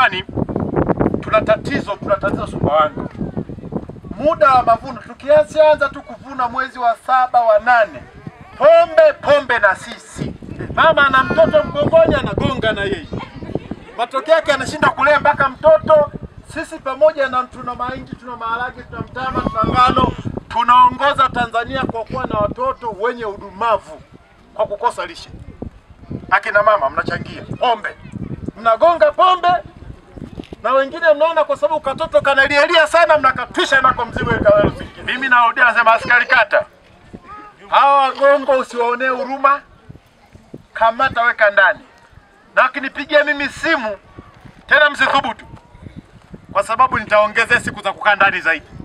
jamani, tuna tatizo, tuna tatizo Sumbawanga. Muda wa mavuno tukianza tu kuvuna mwezi wa saba wa nane, pombe pombe na sisi. Mama ana mtoto mgongoni, anagonga na yeye, matokeo yake anashinda kulea mpaka mtoto. Sisi pamoja na tuna mahindi, tuna maharage, tuna mtama, tuna ngano, tunaongoza Tanzania kwa kuwa na watoto wenye udumavu kwa kukosa lishe. Akina mama mnachangia pombe, mnagonga pombe na wengine mnaona kwa sababu katoto kanalialia sana, mnakatwisha nako mzigo ikawarusi. Mimi narudia, nasema askari kata, hawa wagongo usiwaonee huruma, kamata, weka ndani, na wakinipigia mimi simu tena msithubutu, kwa sababu nitaongezea siku za kukaa ndani zaidi.